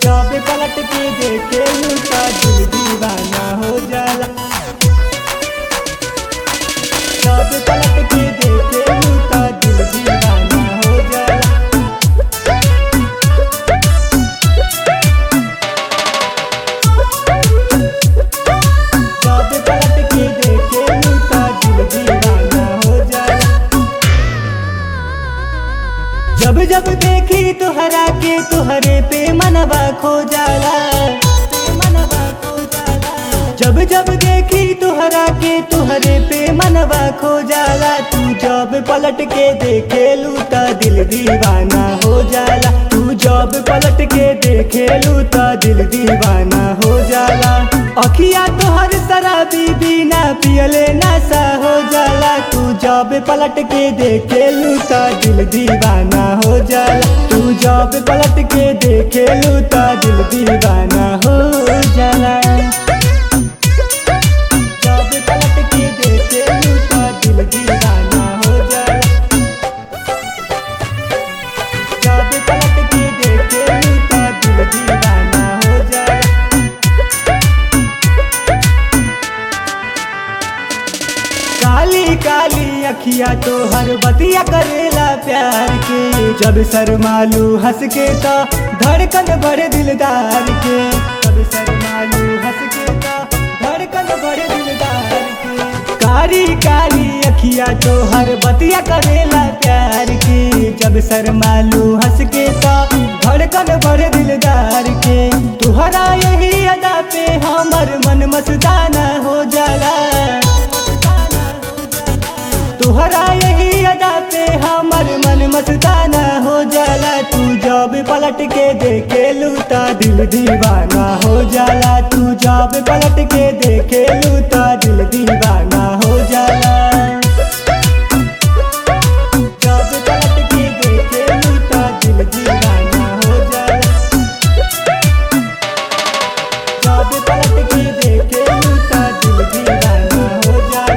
जब पलट के देखे लूटा दिल दीवाना हो जाला जब पलट के देखे लूटा दिल दीवाना हो जाला जब पलट के देखे लूटा दिल दीवाना हो जाला जब जब देखी तुहरा के तुहरे पे मनवा खो जाला मनवा खो जाला जब जब देखी तुहरा के तुहरे पे मनवा खो जाला तू जब पलट के देखे लूटा दिल दीवाना हो जाला तू जब पलट के देखे लूटा दिल दीवाना हो जाला अखिया तोहर शराबी बिना पियले नशा हो जाला तू जब पलट के देखे लूटा दिल दीवाना हो जाला तू जब पलट के देखे लूटा दिल दीवाना हो जाला जब पलट के देखे लूटा दिल दीवाना हो जाला जब पलट के देखे लूटा दिल दीवाना हो जाला काली काली अखिया तो हर बतिया करेला प्यार के जब शर्मालू हंस के तो धड़कन बड़े दिलदार के जब शर्मालू हंस के तो धड़कन बड़े दिलदार के काली काली अखिया तो हर बतिया करेला प्यार के जब शर्मालू हंस के तो धड़कन बड़े दिलदार के तुहरा यही अदा पे हमर मन मस्ताना हो जाला तुहरा यही अदा पे हमर मन मस्ताना हो जाला तू जब पलट के देखे लूटा दिल दीवाना हो जाला तू जब पलट के देखे लूटा दिल दीवाना हो जाला जब पलट के देखे लूटा दिल दीवाना हो जाला जब पलट के देखे लूटा दिल दीवाना हो जाला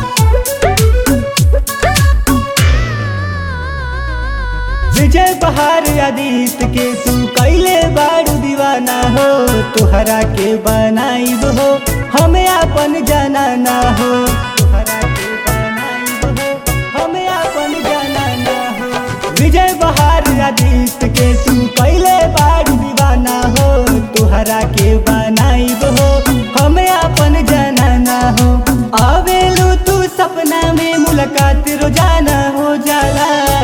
विजय बहार आदित्य के तू कैले बारू दीवाना हो तुहरा के बनाइब हो हमें अपन जनाना हो तुहरा के बनाइब हो हमें अपन जनाना हो विजय बहार आदित्य के तू कैले बारू दीवाना हो तुहरा के बनाइब हो हमें अपन जनाना हो आवेलू तू सपना में मुलाकात रोजाना हो जाला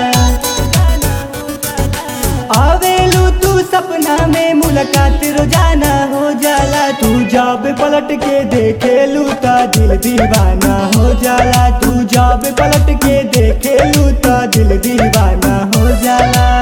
आवेलू तू सपना में मुलाकात रोजाना हो जाला तू जब पलट के देखे लूटा दिल दीवाना हो जाला तू जब पलट के देखे लूटा दिल दीवाना हो जाला